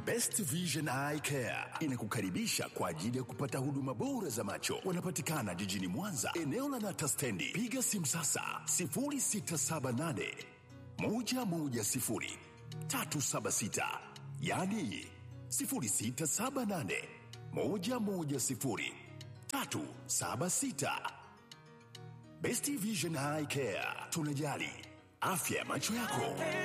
Best Vision Eye Care inakukaribisha kwa ajili ya kupata huduma bora za macho. Wanapatikana jijini Mwanza, eneo la Nata Stendi. Piga simu sasa 0678 110 376, yaani 0678 110 376. Best Vision Eye Care, tunajali afya ya macho yako.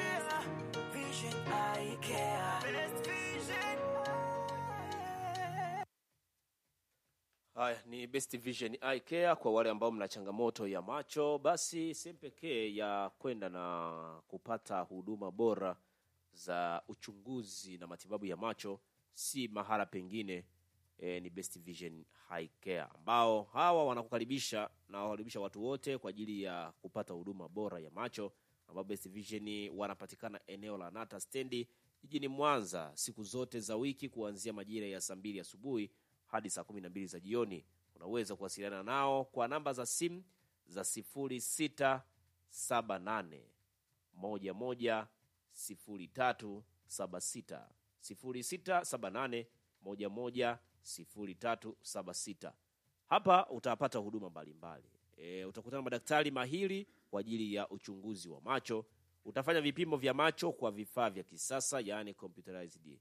Haya ni Best Vision Eye Care kwa wale ambao mna changamoto ya macho, basi sehemu pekee ya kwenda na kupata huduma bora za uchunguzi na matibabu ya macho si mahala pengine e, ni Best Vision Eye Care ambao hawa wanakukaribisha na wakaribisha watu wote kwa ajili ya kupata huduma bora ya macho, ambao Best Vision wanapatikana eneo la Nata stendi jijini Mwanza siku zote za wiki kuanzia majira ya saa mbili asubuhi hadi saa kumi na mbili za jioni. Unaweza kuwasiliana nao kwa namba za simu za sifuri sita saba nane moja moja sifuri tatu saba sita sifuri sita saba nane moja moja sifuri tatu saba sita. Hapa utapata huduma mbalimbali e, utakutana na madaktari mahiri kwa ajili ya uchunguzi wa macho. Utafanya vipimo vya macho kwa vifaa vya kisasa, yaani computerized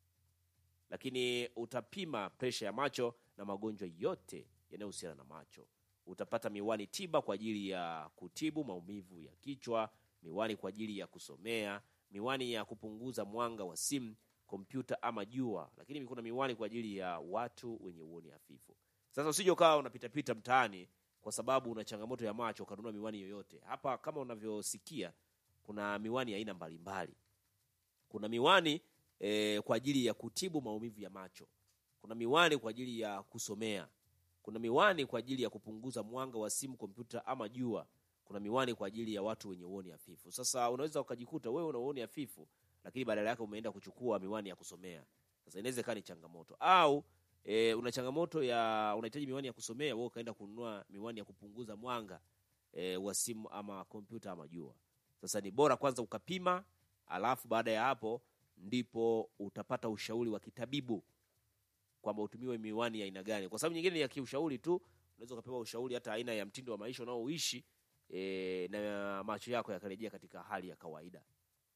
lakini utapima presha ya macho na magonjwa yote yanayohusiana na macho. Utapata miwani tiba kwa ajili ya kutibu maumivu ya kichwa, miwani kwa ajili ya kusomea, miwani ya kupunguza mwanga wa simu, kompyuta ama jua, lakini kuna miwani kwa ajili ya watu wenye uoni hafifu. Sasa usije ukawa unapitapita mtaani kwa sababu una changamoto ya macho ukanunua miwani yoyote. Hapa kama unavyosikia, kuna miwani ya aina mbalimbali. Kuna miwani e, kwa ajili ya kutibu maumivu ya macho. Kuna miwani kwa ajili ya kusomea. Kuna miwani kwa ajili ya kupunguza mwanga wa simu, kompyuta ama jua. Kuna miwani kwa ajili ya watu wenye uoni hafifu. Sasa unaweza ukajikuta wewe una uoni hafifu, lakini badala yake umeenda kuchukua miwani ya kusomea. Sasa inaweza ikawa ni changamoto, au e, una changamoto ya unahitaji miwani ya kusomea, wewe ukaenda kununua miwani ya kupunguza mwanga e, wa simu ama kompyuta ama jua. Sasa ni bora kwanza ukapima, alafu baada ya hapo ndipo utapata ushauri wa kitabibu kwamba utumiwe miwani ya aina gani, kwa sababu nyingine ni ya kiushauri tu. Unaweza ukapewa ushauri hata aina ya mtindo wa maisha unaoishi e, na macho yako yakarejea katika hali ya kawaida.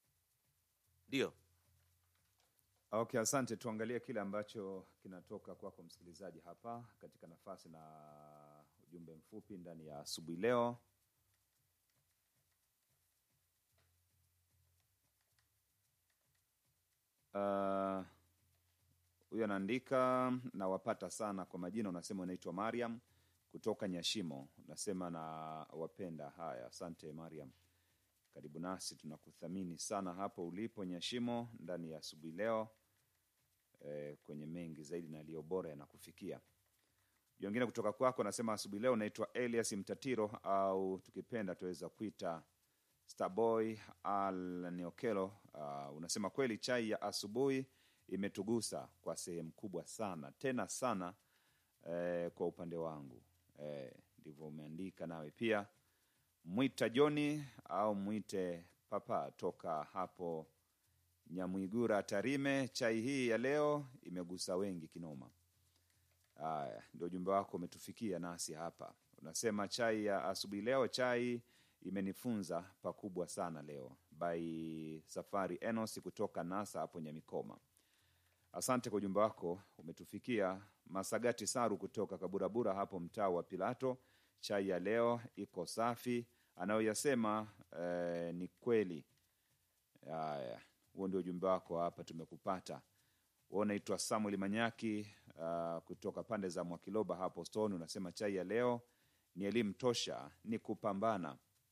Ndio Okay, asante. Tuangalie kile ambacho kinatoka kwako msikilizaji hapa katika nafasi na ujumbe mfupi ndani ya asubuhi leo. Uh, huyo anaandika nawapata sana kwa majina, unasema unaitwa Mariam kutoka Nyashimo, unasema na wapenda. Haya, asante Mariam, karibu nasi, tunakuthamini sana hapo ulipo Nyashimo ndani ya asubuhi leo. E, kwenye mengi zaidi na aliyo bora yanakufikia. Wengine kutoka kwako nasema asubuhi leo unaitwa Elias Mtatiro au tukipenda tuweza kuita Starboy al Neokelo. Uh, unasema kweli chai ya asubuhi imetugusa kwa sehemu kubwa sana tena sana eh, kwa upande wangu eh, ndivyo umeandika nawe pia. Mwita Joni au mwite papa toka hapo Nyamwigura Tarime, chai hii ya leo imegusa wengi kinoma. Haya, ndio ujumbe wako umetufikia nasi hapa. Unasema chai ya asubuhi leo, chai imenifunza pakubwa sana leo. By Safari Enos kutoka NASA hapo Nyamikoma. Asante kwa ujumbe wako umetufikia. Masagati Saru kutoka Kaburabura hapo mtaa wa Pilato, chai ya leo iko safi, anayoyasema eh, ni kweli. Haya, huo ndio ujumbe wako hapa, tumekupata. Wewe unaitwa Samuel Manyaki uh, kutoka pande za Mwakiloba hapo Stone, unasema chai ya leo ni elimu tosha, ni kupambana.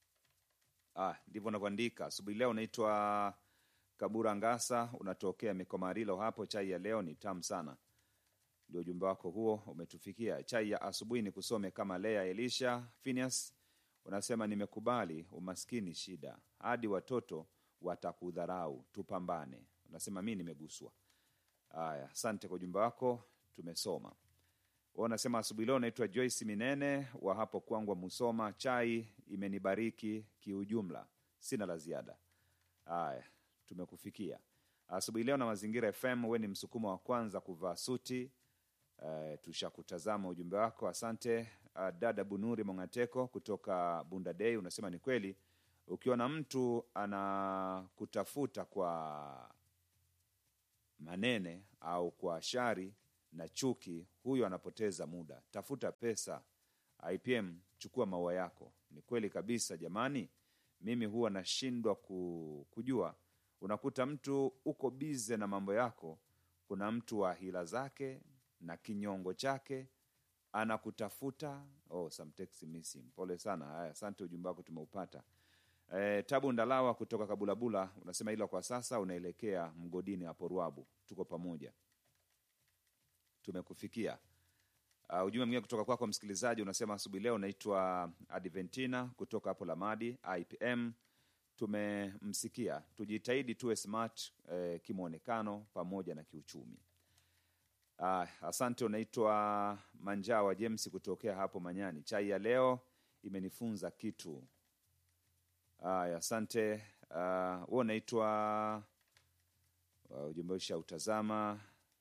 Ah, ndivyo unavyoandika asubuhi leo. Unaitwa Kabura Ngasa, unatokea Mikomarilo hapo. Chai ya leo ni tamu sana, ndio ujumbe wako huo umetufikia. Chai ya asubuhi ni kusome kama Lea Elisha Phineas, unasema nimekubali umaskini shida, hadi watoto watakudharau, tupambane. Unasema mi nimeguswa. Haya, asante kwa ujumbe wako, tumesoma. Wewe unasema asubuhi leo naitwa Joyce Minene wa hapo Kwangwa Musoma, chai imenibariki kiujumla, sina la ziada. Haya, tumekufikia. asubuhi leo na Mazingira FM. Wewe ni msukumo wa kwanza kuvaa suti. Uh, tushakutazama ujumbe wako, asante. Uh, dada Bunuri Mongateko kutoka Bunda Day unasema ni kweli, ukiona mtu anakutafuta kwa manene au kwa shari na chuki, huyo anapoteza muda. Tafuta pesa. IPM, chukua maua yako. Ni kweli kabisa jamani, mimi huwa nashindwa ku, kujua. Unakuta mtu uko bize na mambo yako, kuna mtu wa hila zake na kinyongo chake anakutafuta. Oh, some text missing. Pole sana. Haya, asante, ujumbe wako tumeupata. E, Tabu Ndalawa kutoka Kabulabula unasema ila kwa sasa unaelekea mgodini hapo Ruabu. Tuko pamoja, tumekufikia. Uh, ujumbe mwingine kutoka kwako msikilizaji unasema asubuhi leo unaitwa Adventina kutoka hapo Lamadi IPM. Tumemsikia, tujitahidi tuwe smart eh, kimwonekano pamoja na kiuchumi. Ah, asante. Unaitwa Manjawa James kutokea hapo Manyani. Chai ya leo imenifunza kitu. Aya, asante. Uh, huo unaitwa uh, ujumbe ushautazama.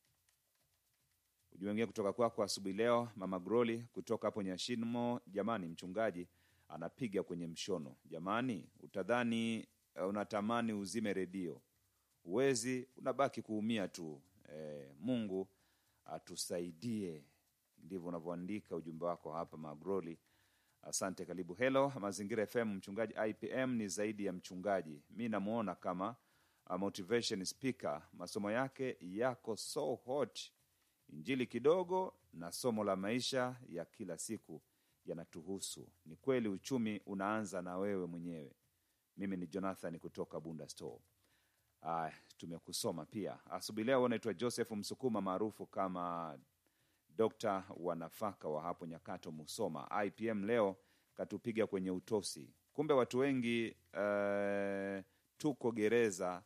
Ujumbe mwingine kutoka kwako asubuhi leo, mama Groli kutoka hapo Nyashimo. Jamani, mchungaji anapiga kwenye mshono. Jamani, utadhani uh, unatamani uzime redio, uwezi, unabaki kuumia tu. Eh, Mungu atusaidie. Ndivyo unavyoandika ujumbe wako hapa Magroli. Asante, karibu. Hello Mazingira FM, mchungaji IPM ni zaidi ya mchungaji, mi namwona kama a motivation speaker. Masomo yake yako so hot, injili kidogo na somo la maisha ya kila siku yanatuhusu. Ni kweli uchumi unaanza na wewe mwenyewe. Mimi ni Jonathan kutoka Bunda Store. Aya, tumekusoma pia asubuhi leo. Unaitwa Joseph Msukuma maarufu kama dokta wa nafaka wa hapo Nyakato, Musoma. IPM leo katupiga kwenye utosi. Kumbe watu wengi uh, tuko gereza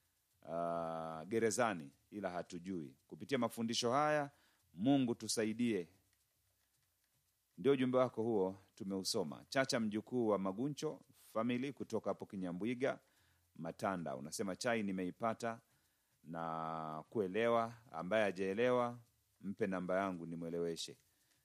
uh, gerezani, ila hatujui. Kupitia mafundisho haya, Mungu tusaidie. Ndio ujumbe wako huo, tumeusoma. Chacha mjukuu wa Maguncho famili kutoka hapo Kinyambwiga Matanda, unasema chai nimeipata na kuelewa. Ambaye hajaelewa mpe namba yangu nimweleweshe.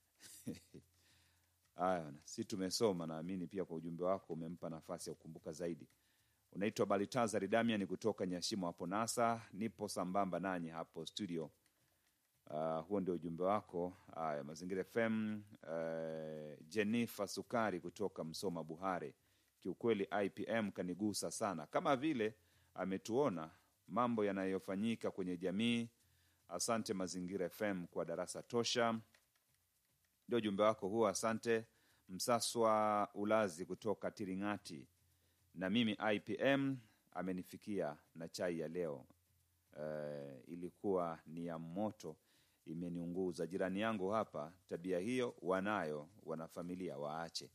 Haya, si tumesoma. Naamini pia kwa ujumbe wako umempa nafasi ya kukumbuka zaidi. Unaitwa Balitazari Damian kutoka Nyashimo hapo Nasa, nipo sambamba nanyi hapo studio. Uh, huo ndio ujumbe wako. Haya, Mazingira FM. Uh, Jennifer Sukari kutoka Msoma Buhare, kiukweli IPM kanigusa sana, kama vile ametuona mambo yanayofanyika kwenye jamii. Asante Mazingira FM kwa darasa tosha. Ndio ujumbe wako huo, asante. Msaswa Ulazi kutoka Tiringati, na mimi IPM amenifikia na chai ya leo. Uh, ilikuwa ni ya moto, imeniunguza. Jirani yangu hapa, tabia hiyo wanayo wanafamilia, waache.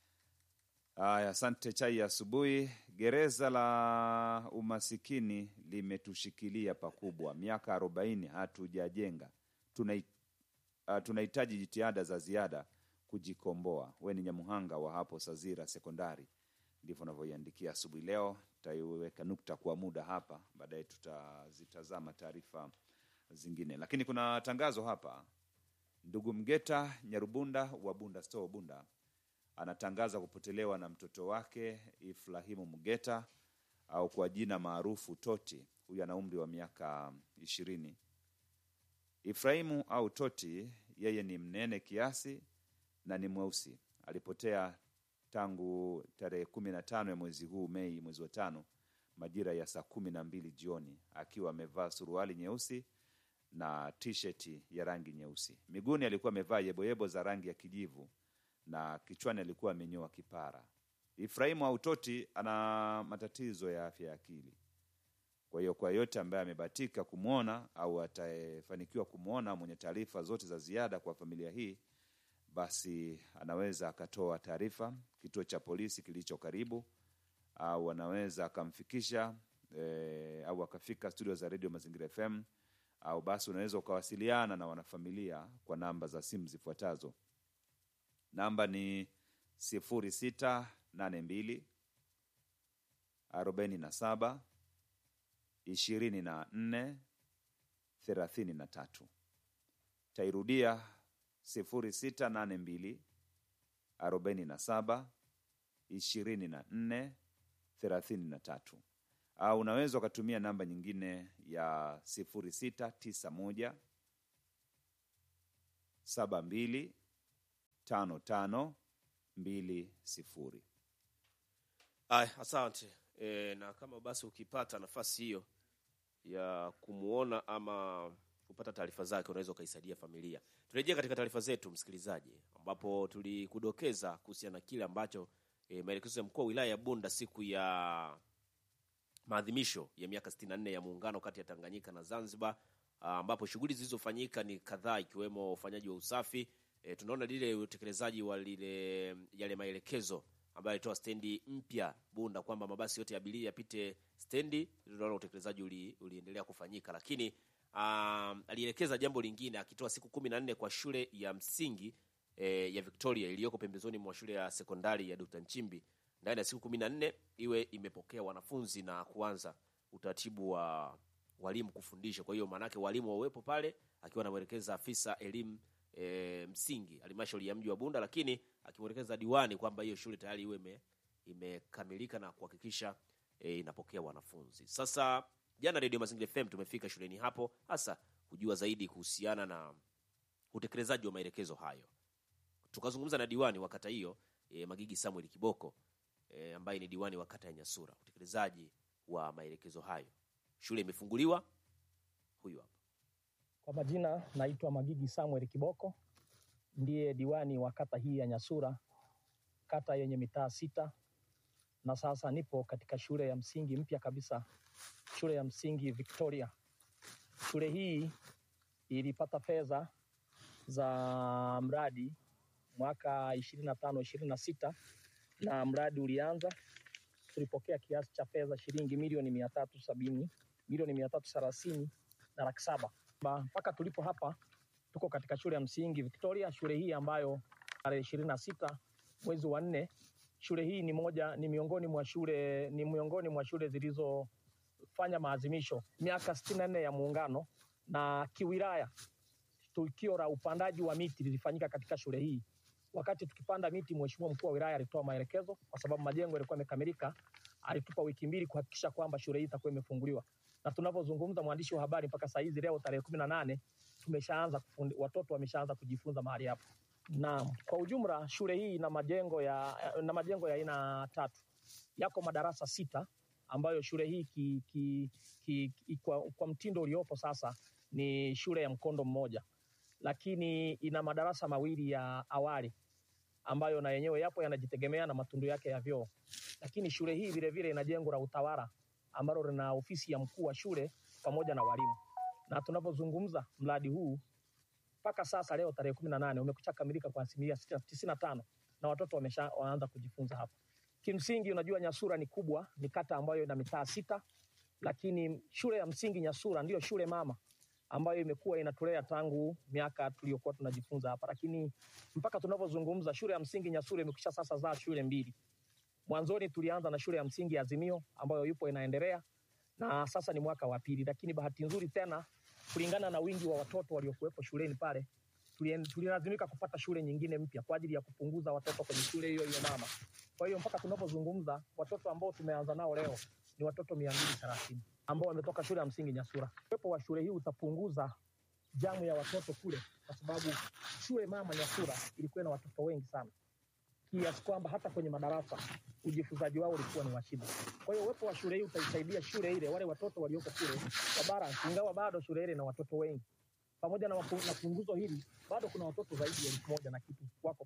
Aya, asante. Chai ya asubuhi. Gereza la umasikini limetushikilia pakubwa, miaka arobaini hatujajenga. Tunai- ah, Tunahitaji jitihada za ziada kujikomboa. We ni Nyamuhanga wa hapo Sazira Sekondari, ndivyo unavyoiandikia asubuhi leo. Tutaiweka nukta kwa muda hapa, baadaye tutazitazama taarifa zingine, lakini kuna tangazo hapa. Ndugu Mgeta Nyarubunda wa Bunda Store Bunda anatangaza kupotelewa na mtoto wake Ifrahimu Mgeta au kwa jina maarufu Toti. Huyu ana umri wa miaka ishirini. Ifrahimu au Toti, yeye ni mnene kiasi na ni mweusi. Alipotea tangu tarehe kumi na tano ya mwezi huu Mei, mwezi wa tano, majira ya saa kumi na mbili jioni, akiwa amevaa suruali nyeusi na tisheti ya rangi nyeusi. Miguuni alikuwa amevaa yeboyebo za rangi ya kijivu na kichwani alikuwa amenyoa kipara. Ifrahimu au Toti ana matatizo ya afya ya akili. Kwa hiyo kwa yote ambaye amebahatika kumwona au atafanikiwa kumwona, mwenye taarifa zote za ziada kwa familia hii, basi anaweza akatoa taarifa kituo cha polisi kilicho karibu, au anaweza akamfikisha e, au akafika studio za redio Mazingira FM, au basi unaweza ukawasiliana na wanafamilia kwa namba za simu zifuatazo. Namba ni sifuri sita nane mbili arobaini na saba ishirini na nne thelathini na tatu. Tairudia sifuri sita nane mbili arobaini na saba ishirini na nne thelathini na tatu au unaweza ukatumia namba nyingine ya sifuri sita tisa moja saba mbili tano tano mbili sifuri. Aya, asante e, na kama basi ukipata nafasi hiyo ya kumuona ama kupata taarifa zake unaweza ukaisaidia familia. Turejea katika taarifa zetu msikilizaji, ambapo tulikudokeza kuhusiana na kile ambacho e, maelekezo ya mkuu wa wilaya ya Bunda siku ya maadhimisho ya miaka 64 ya muungano kati ya Tanganyika na Zanzibar, ah, ambapo shughuli zilizofanyika ni kadhaa ikiwemo ufanyaji wa usafi. E, tunaona lile utekelezaji wa lile yale maelekezo ambayo alitoa stendi mpya Bunda kwamba mabasi yote ya abiria yapite stendi. Tunaona utekelezaji uli, uliendelea kufanyika, lakini um, alielekeza jambo lingine akitoa siku kumi na nne kwa shule ya msingi e, ya Victoria iliyoko pembezoni mwa shule ya sekondari ya Dr. Nchimbi ndani ya siku kumi na nne iwe imepokea wanafunzi na kuanza utaratibu wa walimu kufundisha. Kwa hiyo maanake walimu wawepo pale, akiwa anamwelekeza afisa elimu e, msingi halmashauri ya mji wa Bunda, lakini akimwelekeza diwani kwamba hiyo shule tayari iwe ime- imekamilika na kuhakikisha e, inapokea wanafunzi. Sasa jana Radio Mazingira FM tumefika shuleni hapo hasa kujua zaidi kuhusiana na utekelezaji wa maelekezo hayo. Tukazungumza na diwani wa kata hiyo e, Magigi Samuel Kiboko e, ambaye ni diwani wa kata ya Nyasura, utekelezaji wa maelekezo hayo. Shule imefunguliwa, huyu hapa. Kwa majina naitwa Magigi Samuel Kiboko, ndiye diwani wa kata hii ya Nyasura, kata yenye mitaa sita, na sasa nipo katika shule ya msingi mpya kabisa, shule ya msingi Victoria. Shule hii ilipata fedha za mradi mwaka ishirini na tano ishirini na sita na mradi ulianza, tulipokea kiasi cha fedha shilingi milioni mia tatu sabini milioni mia tatu thelathini na laki saba Ba- mpaka tulipo hapa tuko katika shule ya msingi Victoria, shule hii ambayo tarehe ishirini na sita mwezi wa nne. Shule hii ni moja ni miongoni mwa shule ni miongoni mwa shule zilizofanya maadhimisho miaka sitini na nne ya muungano, na kiwilaya tukio la upandaji wa miti lilifanyika katika shule hii. Wakati tukipanda miti, mheshimiwa mkuu wa wilaya alitoa maelekezo, kwa sababu majengo yalikuwa yamekamilika. Alitupa wiki mbili kuhakikisha kwamba shule hii itakuwa imefunguliwa na tunavyozungumza, mwandishi wa habari, mpaka saa hizi leo tarehe kumi na nane tumeshaanza kufundi, watoto wameshaanza kujifunza mahali hapo. Na kwa ujumla shule hii ina majengo ya na majengo ya aina tatu, yako madarasa sita ambayo shule hii ki, ki, ki, ki, kwa, kwa mtindo uliopo sasa ni shule ya mkondo mmoja, lakini ina madarasa mawili ya awali ambayo na yenyewe yapo yanajitegemea na matundu yake ya vyoo, lakini shule hii vilevile ina jengo la utawala ambalo lina ofisi ya mkuu wa shule pamoja na walimu. Na tunavyozungumza mradi huu mpaka sasa leo tarehe kumi na nane umekwisha kamilika kwa asilimia tisini na tano na watoto wamesha waanza kujifunza hapa. Kimsingi, unajua Nyasura ni kubwa, ni kata ambayo ina mitaa sita, lakini shule ya msingi Nyasura ndiyo shule mama ambayo imekuwa inatulea tangu miaka tuliyokuwa tunajifunza hapa, lakini mpaka tunavyozungumza shule ya msingi Nyasura imekwisha sasa zaa shule mbili. Mwanzoni tulianza na shule ya msingi ya Azimio ambayo yupo inaendelea na sasa ni mwaka wa pili, lakini bahati nzuri tena, kulingana na wingi wa watoto waliokuwepo shuleni pale, tulien- tulilazimika kupata shule nyingine mpya kwa ajili ya kupunguza watoto kwenye shule hiyo hiyo mama. Kwa hiyo mpaka tunapozungumza watoto ambao tumeanza nao leo ni watoto mia mbili thelathini ambao wametoka shule ya msingi Nyasura. Uwepo wa shule hii utapunguza jamu ya watoto kule, kwa sababu shule mama Nyasura ilikuwa na watoto wengi sana kiasi kwamba hata kwenye madarasa ujifunzaji wao ulikuwa ni wa shida. Kwa hiyo uwepo wa shule hii utaisaidia shule ile, wale watoto walioko kule wa balance, ingawa bado shule ile na watoto wengi. Pamoja na, mapu- na punguzo hili, bado kuna watoto zaidi ya elfu moja na kitu wako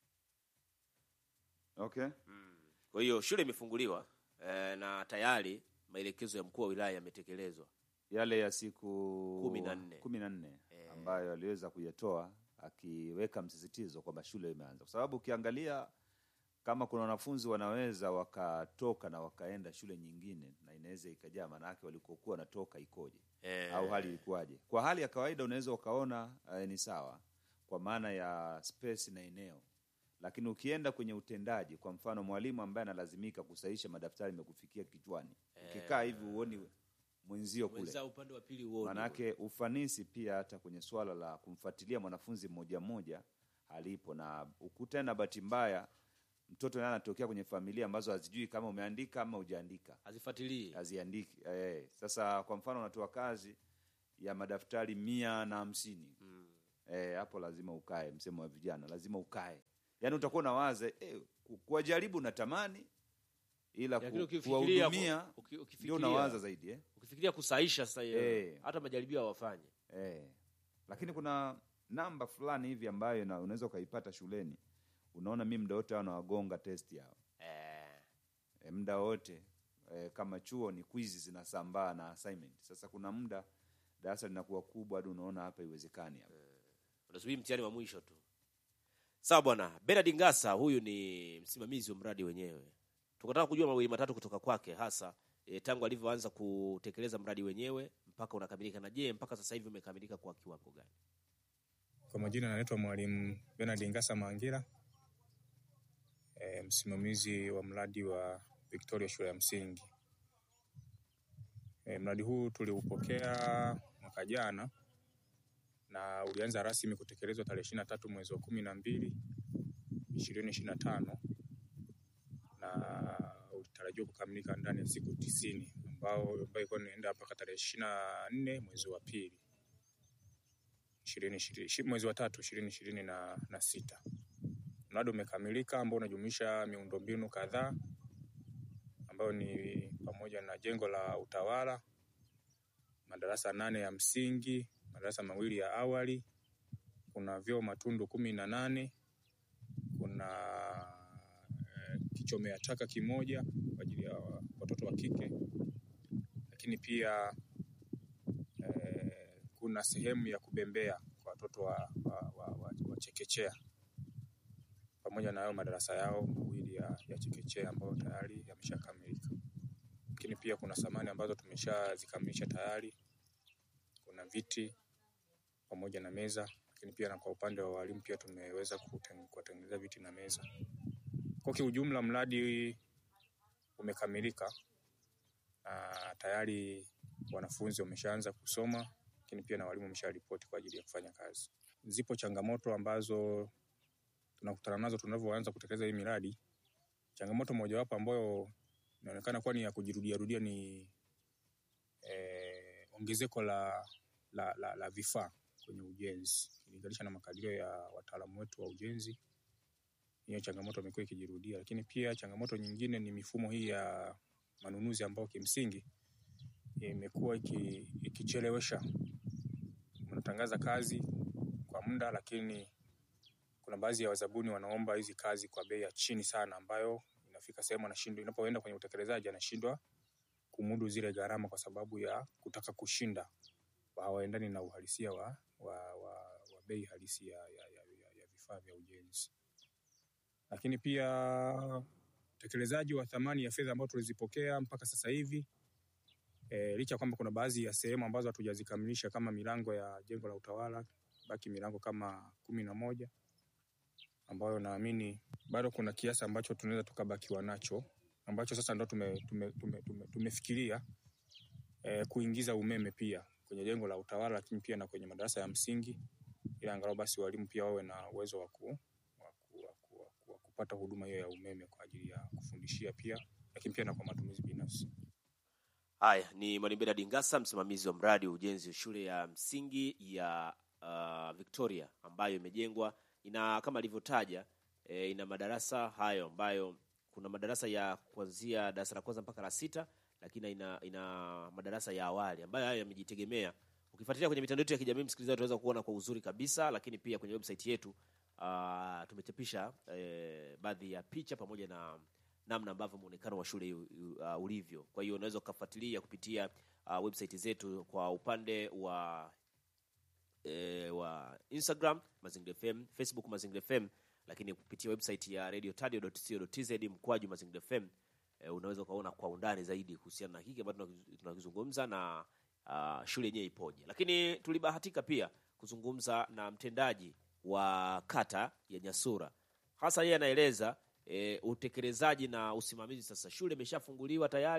Okay. Kwa hiyo shule imefunguliwa eh, na tayari maelekezo ya mkuu wa wilaya yametekelezwa. Yale ya siku Kumi na nne. kumi na nne Eh. ambayo aliweza kuyatoa akiweka msisitizo kwamba shule imeanza, kwa sababu ukiangalia kama kuna wanafunzi wanaweza wakatoka na wakaenda shule nyingine na inaweza ikajaa, maanake walikokuwa wanatoka ikoje Eh, au hali ilikuwaje? Kwa hali ya kawaida unaweza ukaona eh, ni sawa kwa maana ya space na eneo, lakini ukienda kwenye utendaji, kwa mfano mwalimu ambaye analazimika kusahisha madaftari imekufikia kichwani, ukikaa hivi huoni mwenzio kule Mwenzao upande wa pili uone. Manake ufanisi pia hata kwenye swala la kumfuatilia mwanafunzi mmoja mmoja alipo, na ukuta na bahati mbaya mtoto naye anatokea kwenye familia ambazo hazijui kama umeandika ama hujaandika, Azifuatilie. haziandiki. Eh, sasa kwa mfano unatoa kazi ya madaftari mia na hamsini Mm. eh, hapo lazima ukae, msemo wa vijana, lazima ukae, yaani utakuwa unawaza eh, ku- kuwajaribu natamani, ila ku- Lakini ukifikiria kuwahudumia uki- ndio ukifikiria unawaza zaidi eh? ukifikiria kusaisha sasa hiyo Eh. hata majaribio hawafanye. Eh, lakini kuna namba fulani hivi ambayo na- unaweza ukaipata shuleni, unaona mi muda wote hao nawagonga testi yao Eh. e, muda wote e, kama chuo ni kwizi zinasambaa na assignment. Sasa kuna muda darasa linakuwa kubwa hadi unaona hapa iwezekani hapa. unasubiri mtihani wa mwisho tu. Sawa bwana. Bernard Ngasa huyu ni msimamizi wa mradi wenyewe. Tukataka kujua mawili matatu kutoka kwake hasa e, tangu alivyoanza kutekeleza mradi wenyewe mpaka unakamilika, na je, mpaka sasa hivi umekamilika kwa kiwango gani? Kwa majina naitwa Mwalimu Bernard Ngasa Mangira, e, msimamizi wa mradi wa Victoria shule ya msingi. E, mradi huu tuliupokea mwaka jana na ulianza rasmi kutekelezwa tarehe ishirini na tatu mwezi wa kumi na mbili ishirini ishirini na tano na ulitarajiwa kukamilika ndani ya siku tisini ambao ambayo ilikuwa inaenda mpaka tarehe ishirini na nne mwezi wa pili ishirini ishirini ishi- mwezi wa tatu ishirini ishirini na, na sita. Mradi umekamilika ambao unajumuisha miundombinu kadhaa ambayo ni pamoja na jengo la utawala, madarasa nane ya msingi, madarasa mawili ya awali, kuna vyoo matundu kumi na nane, kuna eh, kichomea taka kimoja kwa ajili ya wa- watoto wa kike, lakini pia eh, kuna sehemu ya kubembea kwa watoto wa, wa, wa, wa, wa chekechea pamoja na hayo madarasa yao mawili ya, ya chekechea ambayo tayari yameshakamilika. Lakini pia kuna samani ambazo tumeshazikamilisha tayari, kuna viti pamoja na meza, lakini pia na kwa upande wa walimu pia tumeweza kuten- kuwatengenezea viti na meza. Kwa kiujumla mradi umekamilika na tayari wanafunzi wameshaanza kusoma, lakini pia na walimu wamesharipoti kwa ajili ya kufanya kazi. Zipo changamoto ambazo tunakutana nazo tunavyoanza kutekeleza hii miradi. Changamoto mojawapo ambayo inaonekana kuwa ni ya kujirudia rudia ni eh, ongezeko la, la, la, la vifaa kwenye ujenzi ukilinganisha na makadirio ya wataalamu wetu wa ujenzi. Hiyo changamoto imekuwa ikijirudia, lakini pia changamoto nyingine ni mifumo hii ya manunuzi ambayo kimsingi imekuwa iki- ikichelewesha. Mnatangaza kazi kwa muda, lakini kuna baadhi ya wazabuni wanaomba hizi kazi kwa bei ya chini sana, ambayo inafika sehemu anashindwa, inapoenda kwenye utekelezaji anashindwa kumudu zile gharama kwa sababu ya kutaka kushinda, hawaendani na uhalisia wa, wa, wa, wa bei halisi ya, ya, ya, ya, ya vifaa vya ujenzi. Lakini pia utekelezaji wa thamani ya fedha ambayo tulizipokea mpaka sasa hivi e, licha ya kwamba kuna baadhi ya sehemu ambazo hatujazikamilisha kama milango ya jengo la utawala, baki milango kama kumi na moja ambayo naamini bado kuna kiasi ambacho tunaweza tukabakiwa nacho ambacho sasa ndo tume, tume, tume, tume, tumefikiria e, kuingiza umeme pia kwenye jengo la utawala, lakini pia na kwenye madarasa ya msingi, ili angalau basi walimu pia wawe na uwezo wa ku, wa ku, wa ku, wa ku, wa kupata huduma hiyo ya umeme kwa ajili ya kufundishia pia, lakini pia na kwa matumizi binafsi. Haya ni Mwalimu Bernard Ngasa, msimamizi wa mradi wa ujenzi wa shule ya msingi ya uh, Victoria ambayo imejengwa ina kama alivyotaja e, ina madarasa hayo ambayo kuna madarasa ya kuanzia darasa la kwanza mpaka la sita, lakini ina, ina madarasa ya awali ambayo hayo yamejitegemea. Ukifuatilia kwenye mitandao yetu ya kijamii, msikilizaji, utaweza kuona kwa uzuri kabisa, lakini pia kwenye website yetu uh, tumechapisha eh, baadhi ya picha pamoja na namna ambavyo muonekano wa shule uh, ulivyo. Kwa hiyo unaweza ukafuatilia kupitia uh, website zetu kwa upande wa e, wa Instagram Mazingira FM, Facebook Mazingira FM, lakini kupitia website ya radiotadio.co.tz mkwaju Mazingira FM e, unaweza ukaona kwa undani zaidi kuhusiana na hiki ambacho tunakiz- tunakizungumza na uh, shule yenyewe ipoje. Lakini tulibahatika pia kuzungumza na mtendaji wa kata ya Nyasura, hasa yeye anaeleza e, utekelezaji na usimamizi. Sasa shule imeshafunguliwa tayari,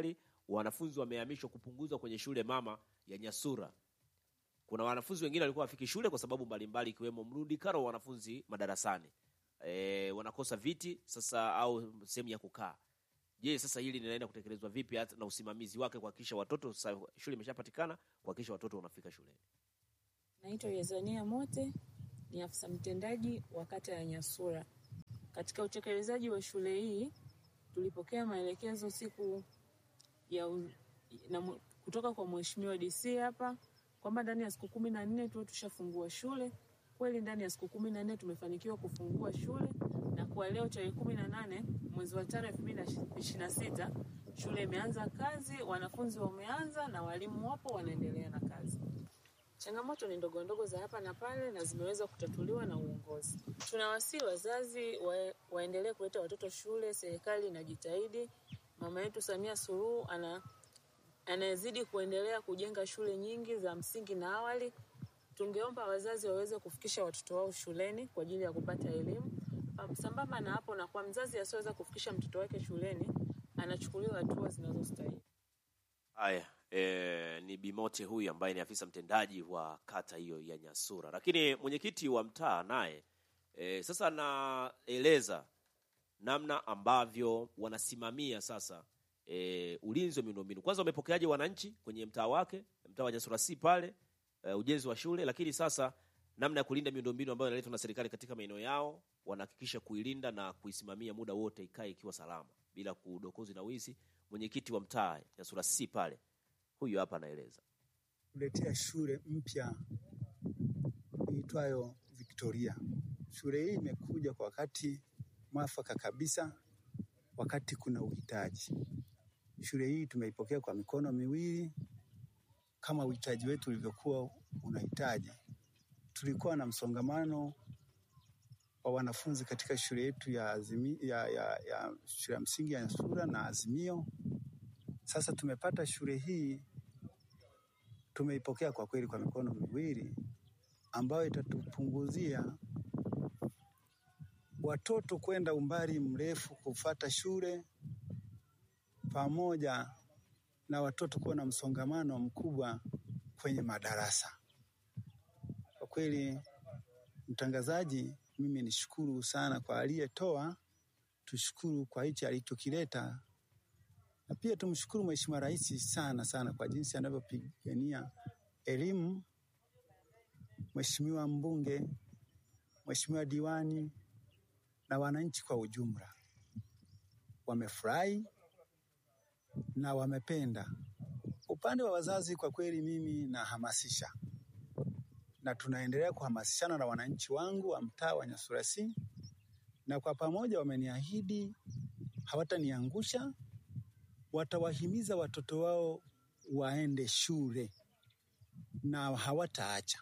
wanafunzi wamehamishwa kupunguzwa kwenye shule mama ya Nyasura. Kuna wanafunzi wengine walikuwa wafiki shule kwa sababu mbalimbali ikiwemo mrundikano wa wanafunzi madarasani. E, wanakosa viti sasa au sehemu ya kukaa. Je, sasa hili linaenda kutekelezwa vipi hata na usimamizi wake kuhakikisha watoto sasa shule imeshapatikana kuhakikisha watoto wanafika shuleni? Naitwa Yazania Mote, ni afisa mtendaji wa kata ya Nyasura. Katika utekelezaji wa shule hii tulipokea maelekezo siku ya u, na, mu- kutoka kwa mheshimiwa DC hapa kwamba ndani ya siku kumi na nne tuwe tushafungua shule. Kweli ndani ya siku kumi na nne tumefanikiwa kufungua shule na kwa leo tarehe kumi na nane mwezi wa tano elfu mbili na ishirini na sita shule imeanza kazi, wanafunzi wameanza na walimu wapo wanaendelea na kazi. Changamoto ni ndogo ndogo za hapa na pale na zimeweza kutatuliwa na uongozi. Tunawasihi wazazi wa, waendelee kuleta watoto shule. Serikali inajitahidi. Mama yetu Samia Suluhu ana anayezidi kuendelea kujenga shule nyingi za msingi na awali. Tungeomba wazazi waweze kufikisha watoto wao shuleni kwa ajili ya kupata elimu. Pa- Sambamba na hapo, na kwa mzazi asiyeweza kufikisha mtoto wake shuleni, anachukuliwa hatua zinazostahili. Haya, e, ni Bimote huyu ambaye ni afisa mtendaji wa kata hiyo ya Nyasura, lakini mwenyekiti wa mtaa naye e, sasa anaeleza namna ambavyo wanasimamia sasa e, ulinzi wa miundombinu. Kwanza wamepokeaje wananchi kwenye mtaa wake, mtaa wa Nyasura si pale e, ujenzi wa shule, lakini sasa namna ya kulinda miundombinu ambayo inaletwa na serikali katika maeneo yao, wanahakikisha kuilinda na kuisimamia muda wote ikae ikiwa salama bila kudokozi na wizi. Mwenyekiti wa mtaa Nyasura si pale, huyu hapa anaeleza. kuletea shule mpya iitwayo Victoria. Shule hii imekuja kwa wakati mwafaka kabisa, wakati kuna uhitaji. Shule hii tumeipokea kwa mikono miwili kama uhitaji wetu ulivyokuwa unahitaji. Tulikuwa na msongamano wa wanafunzi katika shule yetu ya, azimi, ya, ya, ya shule ya msingi ya Nyasura na Azimio. Sasa tumepata shule hii tumeipokea kwa kweli kwa mikono miwili, ambayo itatupunguzia watoto kwenda umbali mrefu kufata shule, pamoja na watoto kuwa na msongamano mkubwa kwenye madarasa. Kwa kweli, mtangazaji, mimi nishukuru sana kwa aliyetoa, tushukuru kwa hichi alichokileta na pia tumshukuru Mheshimiwa Rais sana sana kwa jinsi anavyopigania elimu, Mheshimiwa mbunge, Mheshimiwa diwani na wananchi kwa ujumla wamefurahi na wamependa. Upande wa wazazi, kwa kweli mimi nahamasisha na tunaendelea kuhamasishana na wananchi wangu wa mtaa wa Nyasura C, na kwa pamoja wameniahidi hawataniangusha watawahimiza watoto wao waende shule na hawataacha.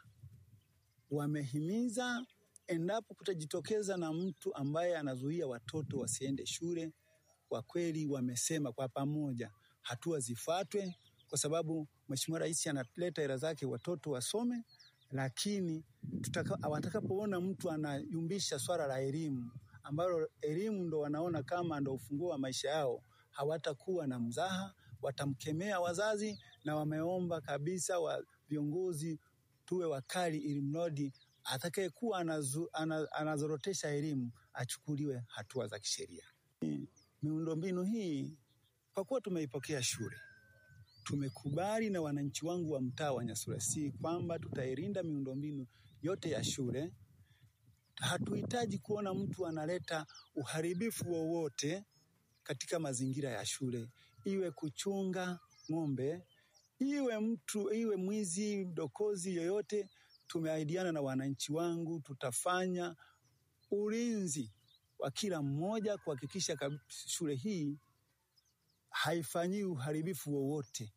Wamehimiza endapo kutajitokeza na mtu ambaye anazuia watoto wasiende shule, kwa kweli wamesema kwa pamoja hatua zifuatwe, kwa sababu Mheshimiwa Rais analeta hela zake watoto wasome, lakini tutaka, watakapoona mtu anayumbisha swala la elimu ambalo elimu ndo wanaona kama ndo ufunguo wa maisha yao, hawatakuwa na mzaha, watamkemea wazazi, na wameomba kabisa wa viongozi tuwe wakali, ili mradi atakayekuwa anazu, ana, anazorotesha elimu achukuliwe hatua za kisheria. Miundombinu hii kwa kuwa tumeipokea shule, tumekubali na wananchi wangu wa mtaa wa Nyasura C kwamba tutailinda miundombinu yote ya shule. Hatuhitaji kuona mtu analeta uharibifu wowote katika mazingira ya shule, iwe kuchunga ng'ombe, iwe mtu, iwe mwizi, dokozi yoyote. Tumeahidiana na wananchi wangu, tutafanya ulinzi wa kila mmoja kuhakikisha kab- shule hii haifanyii uharibifu wowote.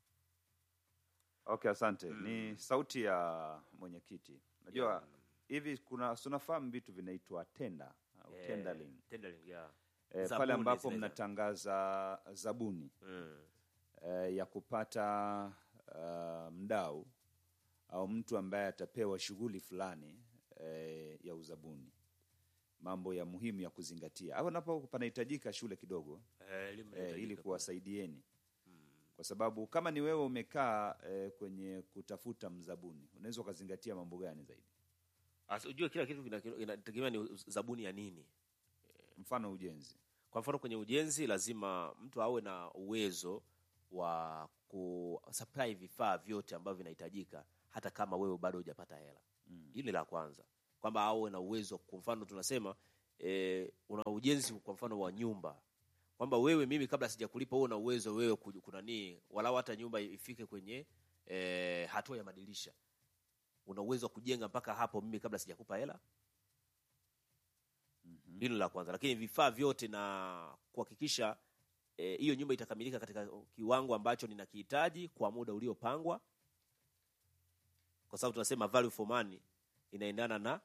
Okay, asante. Ni sauti ya mwenyekiti. Unajua hivi kuna tunafahamu vitu vinaitwa tenda au Eh, tendering. tendering, yeah. Eh, pale Zabuni ambapo zile za- mnatangaza zabuni Mm. eh, ya kupata uh, mdau au mtu ambaye atapewa shughuli fulani eh, ya uzabuni, mambo ya muhimu ya kuzingatia. Hapo napo panahitajika shule kidogo Eh, elimu eh, inahitajika ili pale. kuwasaidieni kwa sababu kama ni wewe umekaa eh, kwenye kutafuta mzabuni unaweza ukazingatia mambo gani zaidi Asa, ujue kila kitu kina- kina- inategemea ni uz- zabuni ya nini mfano ujenzi kwa mfano kwenye ujenzi lazima mtu awe na uwezo wa kusupply vifaa vyote ambavyo vinahitajika hata kama wewe bado hujapata hela mm. hili la kwanza kwamba awe na uwezo kwa mfano tunasema e, una ujenzi kwa mfano wa nyumba kwamba wewe mimi kabla sijakulipa uwe na uwezo wewe kuj- kunanii walau hata nyumba ifike kwenye e, hatua ya madirisha una uwezo wa kujenga mpaka hapo mimi kabla sijakupa hela mm-hmm. hilo la kwanza lakini vifaa vyote na kuhakikisha eh, hiyo nyumba itakamilika katika kiwango ambacho ninakihitaji kwa muda uliopangwa kwa sababu tunasema value for money inaendana na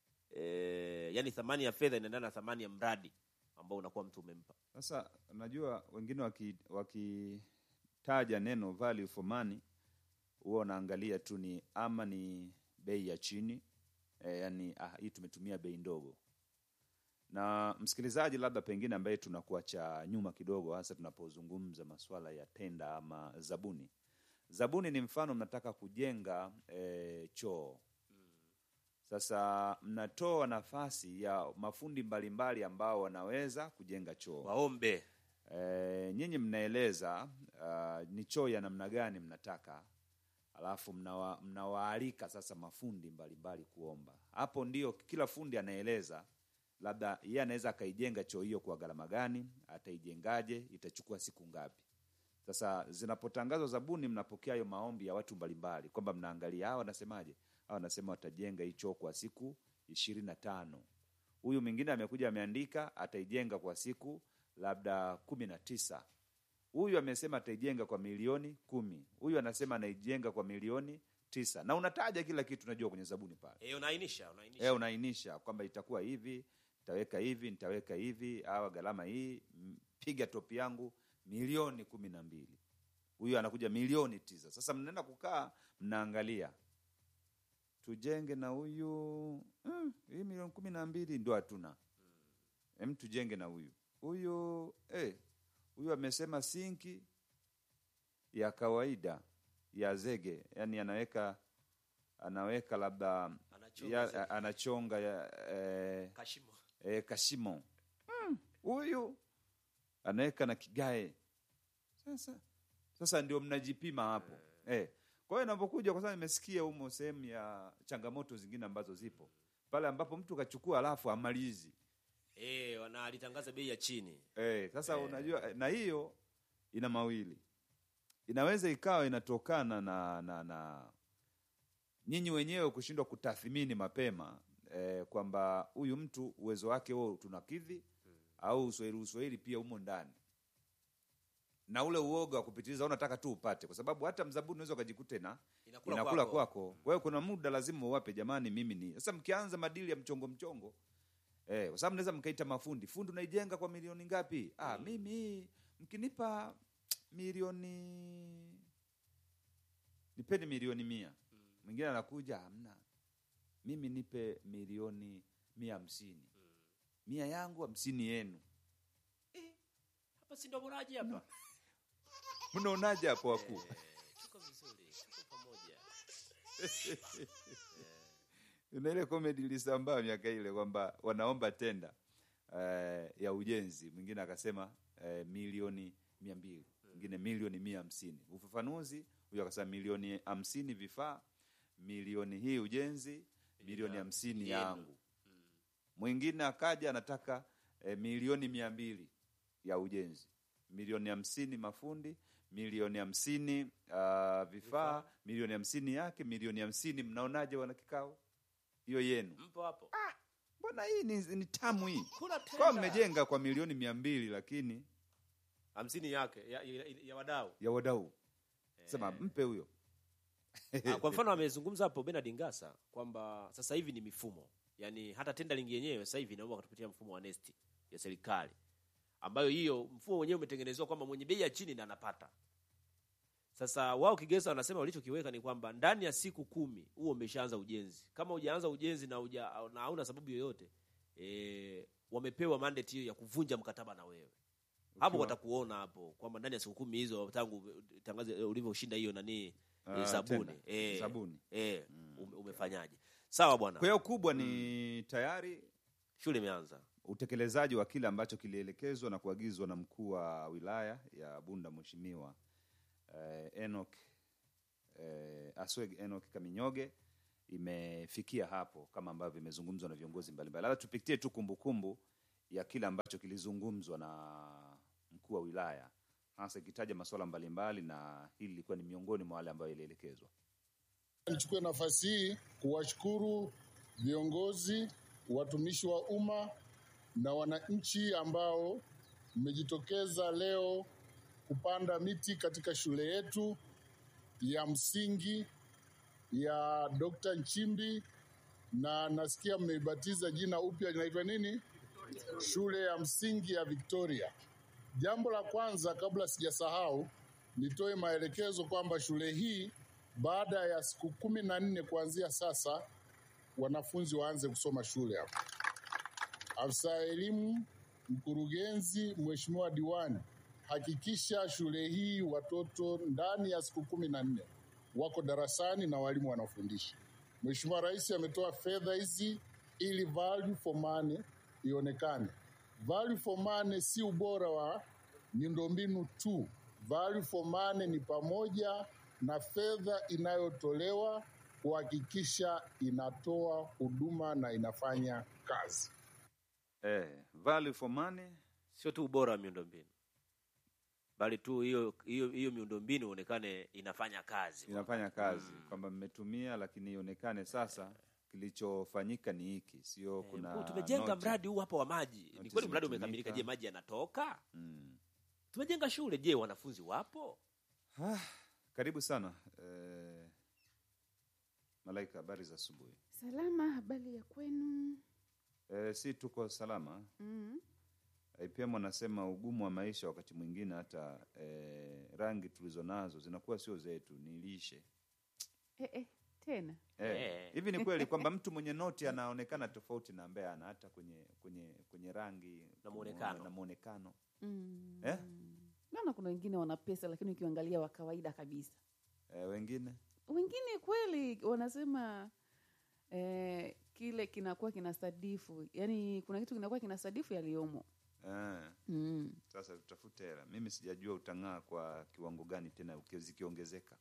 eh, yani thamani ya fedha inaendana na thamani ya mradi ambao unakuwa mtu umempa Sasa unajua wengine waki- wakitaja neno value for money huwa wanaangalia tu ni ama ni bei ya chini e, yani ah, hii tumetumia bei ndogo. Na msikilizaji, labda pengine ambaye tunakuacha nyuma kidogo, hasa tunapozungumza masuala ya tenda ama zabuni. Zabuni ni mfano, mnataka kujenga e, choo sasa mnatoa nafasi ya mafundi mbalimbali ambao wanaweza kujenga choo. waombe E, nyinyi mnaeleza uh, ni choo ya namna gani mnataka, alafu mnawa, mnawaalika sasa mafundi mbalimbali kuomba. Hapo ndio kila fundi anaeleza labda yeye anaweza akaijenga choo hiyo kwa gharama gani, ataijengaje, itachukua siku ngapi. Sasa zinapotangazwa zabuni, mnapokea hayo maombi ya watu mbalimbali kwamba mnaangalia hawa wanasemaje. Hawa wanasema watajenga hii choo kwa siku ishirini na tano. Huyu mwingine amekuja ameandika ataijenga kwa siku labda kumi na tisa. Huyu amesema ataijenga kwa milioni kumi. Huyu anasema anaijenga kwa milioni tisa, na unataja kila kitu, unajua kwenye zabuni pale e, unaainisha unaainisha e, unaainisha kwamba itakuwa hivi, nitaweka hivi, nitaweka hivi, awa gharama hii, m- piga topi yangu milioni kumi na mbili. Huyu anakuja milioni tisa. Sasa mnaenda kukaa mnaangalia, tujenge na huyu mm, hii milioni kumi na mbili ndo hatuna em, tujenge na huyu huyu eh, huyu amesema sinki ya kawaida ya zege, yani anaweka anaweka labda Anachonga ya, zege. anachonga ya, eh, kashimo eh, kashimo Mm, huyu anaweka na kigae. Sasa sasa ndio mnajipima hapo eh. Kwa hiyo inapokuja, kwa sababu nimesikia humo sehemu ya changamoto zingine ambazo zipo pale ambapo mtu kachukua alafu amalizi e, na alitangaza bei ya chini eh. Sasa unajua eh, na hiyo ina mawili, inaweza ikawa inatokana na na, na nyinyi wenyewe kushindwa kutathmini mapema eh, kwamba huyu mtu uwezo wake huo tunakidhi au uswahili uswahili pia umo ndani na ule uoga wa kupitiliza unataka tu upate, kwa sababu hata mzabuni unaweza ukajikuta na inakula, inakula kwako. kwako. Kwa hiyo kuna muda lazima uwape, jamani, mimi ni sasa. Mkianza madili ya mchongo mchongo eh, kwa sababu naweza mkaita mafundi, fundi unaijenga kwa milioni ngapi? Ah, mimi mkinipa milioni nipeni milioni mia. Mwingine anakuja hamna, mimi nipe milioni mia hamsini mia yangu hamsini yenu. hapa si ndo boraji hapa Mnaonaje hapo wakuu? tuko vizuri tuko pamoja na ile comedy ilisambaa miaka ile kwamba wanaomba tenda eh, ya ujenzi, mwingine akasema eh, milioni mia mbili mwingine milioni mia hamsini Ufafanuzi huyo akasema milioni hamsini vifaa, milioni hii ujenzi, milioni hamsini yenu. yangu. Mwingine akaja anataka eh, milioni mia mbili ya ujenzi, milioni hamsini mafundi, milioni hamsini uh, vifaa, milioni hamsini yake, milioni hamsini. Mnaonaje wana kikao hiyo yenu? mpo hapo Mbona hii ni, ni tamu hii kuna kwa tenda mmejenga kwa milioni mia mbili lakini hamsini yake ya, ya, ya wadau ya wadau sema mpe huyo Ah, kwa mfano amezungumza hapo Bernard Ngasa kwamba sasa hivi ni mifumo, yaani hata tendering yenyewe sasa hivi inaomba kutupitia mfumo wa nesti ya serikali, ambayo hiyo mfumo wenyewe umetengenezwa kwamba mwenye bei ya chini na anapata. Sasa wao Kigesa wanasema walichokiweka ni kwamba ndani ya siku kumi huo umeshaanza ujenzi. Kama hujaanza ujenzi na uja, na hauna sababu yoyote e, wamepewa mandate hiyo ya kuvunja mkataba na wewe hapo Ukiwa- watakuona hapo kwamba ndani ya siku kumi hizo tangu tangaze ulivyoshinda hiyo nani Ah, eh, sabuni tenda. eh, Sabuni. eh, ume- umefanyaje sawa bwana Kwa hiyo kubwa ni tayari shule imeanza utekelezaji wa kile ambacho kilielekezwa na kuagizwa na mkuu wa wilaya ya Bunda Mheshimiwa eh, Enoch eh, Asweg Enoch Kaminyoge imefikia hapo kama ambavyo imezungumzwa na viongozi mbalimbali. Labda tupitie tu kumbukumbu ya kile ambacho kilizungumzwa na mkuu wa wilaya hasa ikitaja masuala mbalimbali, na hili lilikuwa ni miongoni mwa wale ambayo ilielekezwa. Nichukue nafasi hii kuwashukuru viongozi, watumishi wa umma na wananchi ambao mmejitokeza leo kupanda miti katika shule yetu ya msingi ya Dr. Nchimbi, na nasikia mmeibatiza jina upya, linaitwa nini? Shule ya msingi ya Victoria. Jambo la kwanza, kabla sijasahau, nitoe maelekezo kwamba shule hii baada ya siku kumi na nne kuanzia sasa wanafunzi waanze kusoma shule hapa. Afisa elimu, mkurugenzi, mheshimiwa diwani, hakikisha shule hii watoto ndani ya siku kumi na nne wako darasani na walimu wanafundisha. Mheshimiwa Rais ametoa fedha hizi ili value for money ionekane. Value for money si ubora wa miundombinu tu. Value for money ni pamoja na fedha inayotolewa kuhakikisha inatoa huduma na inafanya kazi. Eh, value for money sio tu ubora wa miundombinu bali tu hiyo hiyo hiyo miundombinu ionekane inafanya kazi inafanya kazi kwamba mmetumia, lakini ionekane sasa kilichofanyika ni hiki, sio kuna Oh, tumejenga noti. mradi huu hapa wa maji ni Noti kweli mradi zimetumika. umekamilika je maji yanatoka Mm. tumejenga shule je wanafunzi wapo Ah, karibu sana eh, Malaika, habari za asubuhi. Salama, habari ya kwenu? Eh, si tuko salama. Mm. IPM wanasema ugumu wa maisha wakati mwingine hata eh, rangi tulizo nazo zinakuwa sio zetu, ni lishe Eh, eh, tena Eh, Eh. hivi ni kweli kwamba mtu mwenye noti anaonekana tofauti na ambaye ana hata kwenye kwenye kwenye rangi Na muonekano. na muonekano mm. eh? Naona kuna wengine wana pesa, lakini ukiangalia wa kawaida kabisa. Eh, wengine Wengine kweli wanasema eh, kile kinakuwa kinasadifu, yaani kuna kitu kinakuwa kinasadifu yaliyomo. eh, mm. sasa tutafute hela. Mimi sijajua utang'aa kwa kiwango gani tena uki- zikiongezeka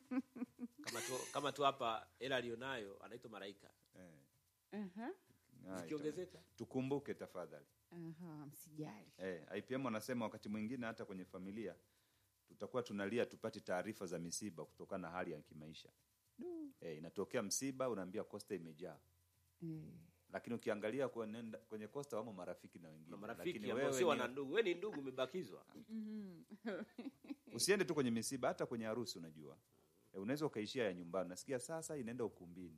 kama tu kama tu hapa hela alionayo anaitwa malaika eh, Aha. ah, zikiongezeka ita- tukumbuke tafadhali. Aha, msijali. Eh, IPM wanasema wakati mwingine hata kwenye familia tutakuwa tunalia tupate taarifa za misiba kutokana na hali ya kimaisha. Eh, inatokea msiba unaambia kosta imejaa. Eh. Lakini ukiangalia kwenye, kwenye kosta wamo marafiki na wengine. na marafiki Lakini ambao wewe sio ni- wana ndugu we ni ndugu umebakizwa Mhm. usiende tu kwenye misiba hata kwenye harusi unajua. Eh, unaweza ukaishia ya nyumbani. Nasikia sasa inaenda ukumbini.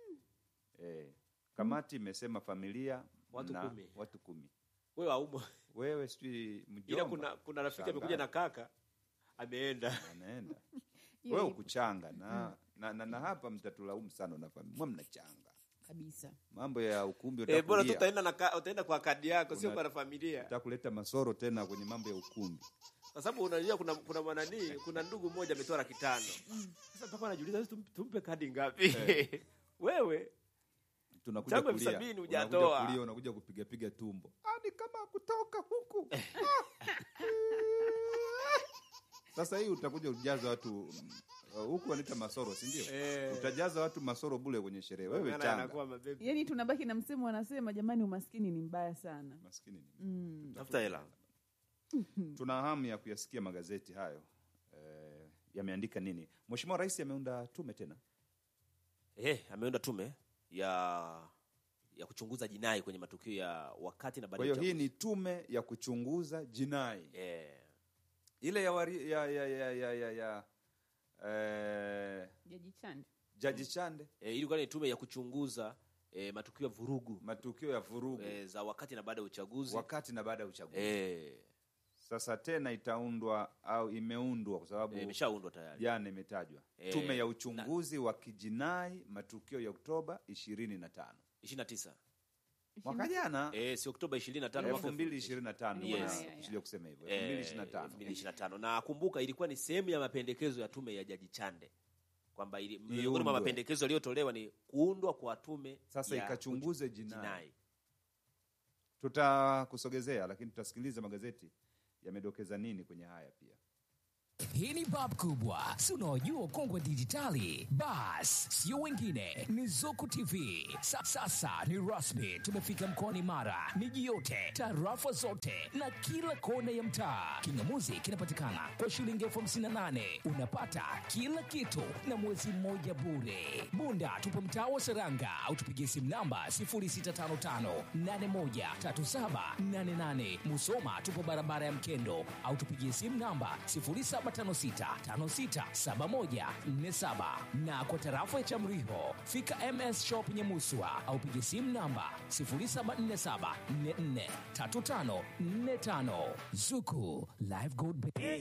Eh, kamati imesema familia Watu na kumi. watu kumi. wewe haumo Wewe sijui mjomba. ila kuna kuna rafiki amekuja na kaka ameenda anaenda Hiyo wewe ipo ukuchanga na, na, na, na hapa mtatulaumu sana na familia mwa mnachanga kabisa. mambo ya ukumbi eh, bora tu utakulia utaenda na ka- utaenda kwa kadi yako sio Una- kwa na familia utakuleta masoro tena kwenye mambo ya ukumbi kwa sababu unajua kuna kuna mwananii kuna ndugu mmoja ametoa laki tano sasa mpaka anajiuliza "Sasa tum- tumpe kadi ngapi wewe tunakuja Tangu elfu kulia sabini unakuja hujatoa. kulia unakuja kupiga piga tumbo ah, ni kama kutoka huku sasa hii utakuja ujaza watu mm, uh, huku wanaita masoro si ndio Eh. utajaza watu masoro bule kwenye sherehe wewe Maana changa anakuwa mabebi Yaani tunabaki na msemo wanasema, jamani, umaskini ni mbaya sana. maskini ni Mm. tafuta hela tuna hamu ya kuyasikia magazeti hayo eh, yameandika nini mheshimiwa rais ameunda tume tena eh ameunda tume ya ya kuchunguza jinai kwenye matukio ya wakati na baada kwa ya hiyo hii uchaguzi. ni tume ya kuchunguza jinai eh ile ya, wari, ya, ya, ya, ya, ya, ya eh, Jaji Chande. jaji chande eh, ilikuwa ni tume ya kuchunguza eh, matukio ya vurugu matukio ya vurugu eh, za wakati na baada ya uchaguzi wakati na baada ya uchaguzi eh sasa tena itaundwa au imeundwa kwa sababu eh, imeshaundwa tayari jana imetajwa Eh, tume ya uchunguzi wa kijinai matukio ya oktoba ishirini na tano 29 mwaka jana eh, si Oktoba 25 mwaka elfu mbili ishirini na tano Yes. Yeah, yeah. sija kusema hivyo Eh, elfu mbili ishirini na tano 2025. na kumbuka ilikuwa ni sehemu ya mapendekezo ya tume ya Jaji Chande kwamba ili- miongoni Iundwe. mwa mapendekezo yaliyotolewa ni kuundwa kwa tume Sasa ya ikachunguze uchu- jinai. tutakusogezea lakini tutasikiliza magazeti yamedokeza nini kwenye haya pia Hii ni bab kubwa, si unaojua kongwe dijitali. Bas, sio wengine, ni Zuku TV. Sa, sasa ni rasmi, tumefika mkoani Mara, miji yote, tarafa zote na kila kona ya mtaa. Kingamuzi kinapatikana kwa shilingi elfu hamsini na nane unapata kila kitu na mwezi mmoja bure. Bunda tupo mtaa wa Seranga au tupigie simu namba 0655813788. Musoma tupo barabara ya Mkendo au tupigie simu namba 0756567147 na kwa tarafa ya Chamriho fika MS Shop Nyamuswa au pigie simu namba 0747443545. Zuku Live Gold Bank.